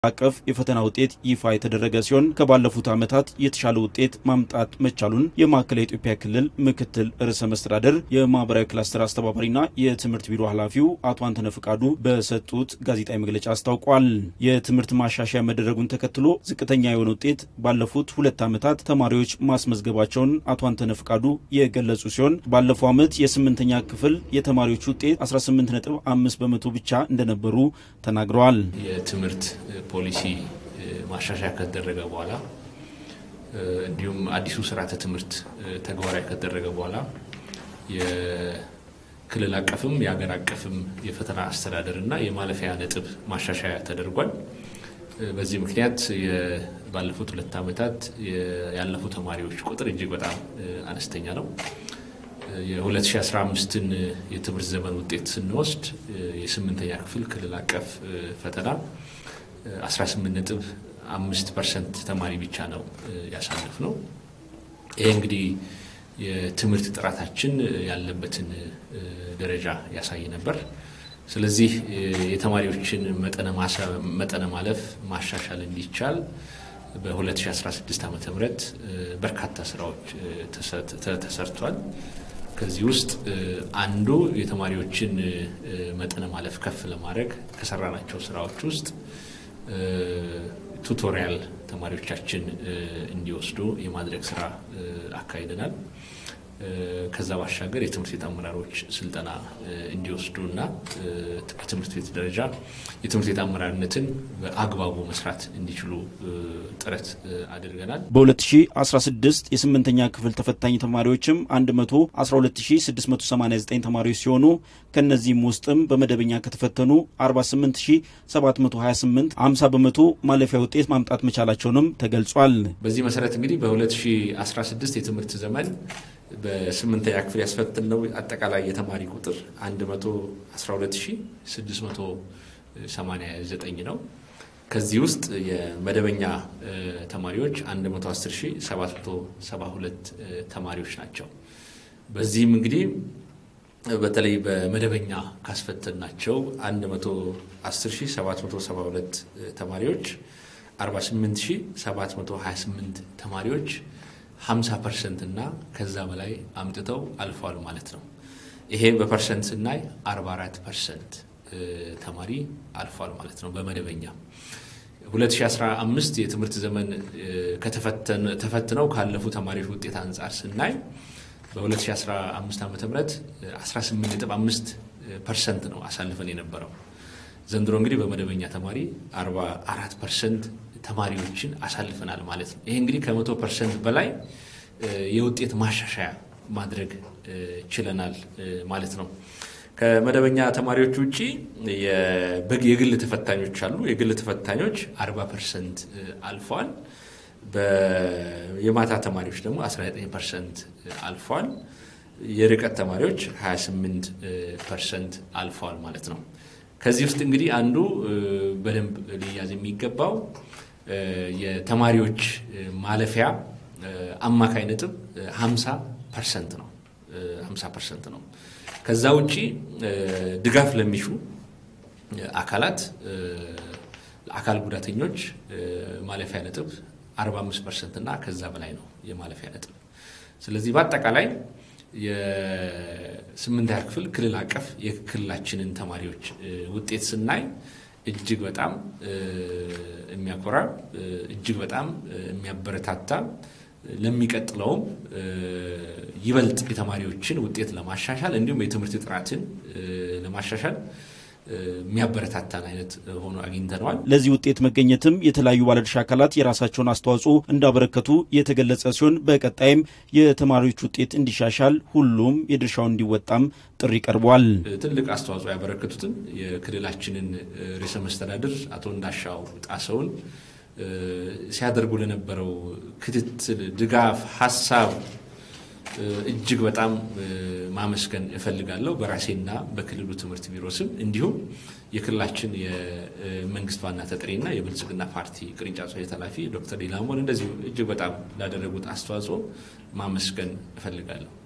አቀፍ የፈተና ውጤት ይፋ የተደረገ ሲሆን ከባለፉት ዓመታት የተሻለ ውጤት ማምጣት መቻሉን የማዕከላዊ ኢትዮጵያ ክልል ምክትል ርዕሰ መስተዳደር የማህበራዊ ክላስተር አስተባባሪና የትምህርት ቢሮ ኃላፊው አቶ አንተነ ፍቃዱ በሰጡት ጋዜጣዊ መግለጫ አስታውቋል። የትምህርት ማሻሻያ መደረጉን ተከትሎ ዝቅተኛ የሆነ ውጤት ባለፉት ሁለት ዓመታት ተማሪዎች ማስመዝገባቸውን አቶ አንተነ ፍቃዱ የገለጹ ሲሆን ባለፈው ዓመት የስምንተኛ ክፍል የተማሪዎች ውጤት 18 ነጥብ አምስት በመቶ ብቻ እንደነበሩ ተናግረዋል። የትምህርት ፖሊሲ ማሻሻያ ከተደረገ በኋላ እንዲሁም አዲሱ ስርዓተ ትምህርት ተግባራዊ ከተደረገ በኋላ የክልል አቀፍም የሀገር አቀፍም የፈተና አስተዳደር እና የማለፊያ ነጥብ ማሻሻያ ተደርጓል። በዚህ ምክንያት ባለፉት ሁለት ዓመታት ያለፉ ተማሪዎች ቁጥር እጅግ በጣም አነስተኛ ነው። የ2015ን የትምህርት ዘመን ውጤት ስንወስድ የስምንተኛ ክፍል ክልል አቀፍ ፈተና 18 ነጥብ አምስት ፐርሰንት ተማሪ ብቻ ነው ያሳለፍ ነው። ይሄ እንግዲህ የትምህርት ጥራታችን ያለበትን ደረጃ ያሳይ ነበር። ስለዚህ የተማሪዎችን መጠነ ማለፍ ማሻሻል እንዲቻል በ2016 ዓ ም በርካታ ስራዎች ተሰርቷል። ከዚህ ውስጥ አንዱ የተማሪዎችን መጠነ ማለፍ ከፍ ለማድረግ ከሰራናቸው ስራዎች ውስጥ ቱቶሪያል ተማሪዎቻችን እንዲወስዱ የማድረግ ስራ አካሂደናል። ከዛ ባሻገር የትምህርት ቤት አመራሮች ስልጠና እንዲወስዱ እና በትምህርት ቤት ደረጃ የትምህርት ቤት አመራርነትን በአግባቡ መስራት እንዲችሉ ጥረት አድርገናል። በ2016 የስምንተኛ ክፍል ተፈታኝ ተማሪዎችም 112689 ተማሪዎች ሲሆኑ ከእነዚህም ውስጥም በመደበኛ ከተፈተኑ 48728 50 በመቶ ማለፊያ ውጤት ማምጣት መቻላቸውንም ተገልጿል። በዚህ መሰረት እንግዲህ በ2016 የትምህርት ዘመን በስምንተኛ ክፍል ያስፈትነው አጠቃላይ የተማሪ ቁጥር 112689 ነው። ከዚህ ውስጥ የመደበኛ ተማሪዎች 110772 ተማሪዎች ናቸው። በዚህም እንግዲህ በተለይ በመደበኛ ካስፈተናቸው 110772 ተማሪዎች 48728 ተማሪዎች 50 ፐርሰንት እና ከዛ በላይ አምጥተው አልፏል ማለት ነው። ይሄ በፐርሰንት ስናይ 44 ፐርሰንት ተማሪ አልፏል ማለት ነው። በመደበኛ 2015 የትምህርት ዘመን ተፈትነው ካለፉ ተማሪዎች ውጤት አንጻር ስናይ በ2015 ዓ ም 18.5 ፐርሰንት ነው አሳልፈን የነበረው። ዘንድሮ እንግዲህ በመደበኛ ተማሪ 44 ፐርሰንት ተማሪዎችን አሳልፈናል ማለት ነው። ይሄ እንግዲህ ከመቶ ፐርሰንት በላይ የውጤት ማሻሻያ ማድረግ ችለናል ማለት ነው። ከመደበኛ ተማሪዎች ውጭ የግል ተፈታኞች አሉ። የግል ተፈታኞች 40 ፐርሰንት አልፈዋል። የማታ ተማሪዎች ደግሞ 19 ፐርሰንት አልፈዋል። የርቀት ተማሪዎች 28 ፐርሰንት አልፈዋል ማለት ነው። ከዚህ ውስጥ እንግዲህ አንዱ በደንብ ሊያዝ የሚገባው የተማሪዎች ማለፊያ አማካይ ነጥብ 50 ፐርሰንት ነው 50 ፐርሰንት ነው። ከዛ ውጪ ድጋፍ ለሚሹ አካላት አካል ጉዳተኞች ማለፊያ ነጥብ 45 ፐርሰንት እና ከዛ በላይ ነው የማለፊያ ነጥብ። ስለዚህ በአጠቃላይ የስምንተኛ ክፍል ክልል አቀፍ የክልላችንን ተማሪዎች ውጤት ስናይ እጅግ በጣም የሚያኮራ እጅግ በጣም የሚያበረታታ ለሚቀጥለውም ይበልጥ የተማሪዎችን ውጤት ለማሻሻል እንዲሁም የትምህርት ጥራትን ለማሻሻል የሚያበረታታን አይነት ሆኖ አግኝተነዋል። ለዚህ ውጤት መገኘትም የተለያዩ ባለድርሻ አካላት የራሳቸውን አስተዋጽኦ እንዳበረከቱ የተገለጸ ሲሆን በቀጣይም የተማሪዎች ውጤት እንዲሻሻል ሁሉም የድርሻውን እንዲወጣም ጥሪ ቀርቧል። ትልቅ አስተዋጽኦ ያበረከቱትን የክልላችንን ርዕሰ መስተዳድር አቶ እንዳሻው ጣሰውን ሲያደርጉ ለነበረው ክትትል፣ ድጋፍ፣ ሀሳብ እጅግ በጣም ማመስገን እፈልጋለሁ በራሴና በክልሉ ትምህርት ቢሮ ስም እንዲሁም የክልላችን የመንግስት ዋና ተጠሪና የብልጽግና ፓርቲ ቅርንጫፍ ጽሕፈት ኃላፊ ዶክተር ዲላሞን እንደዚሁ እጅግ በጣም ላደረጉት አስተዋጽኦ ማመስገን እፈልጋለሁ።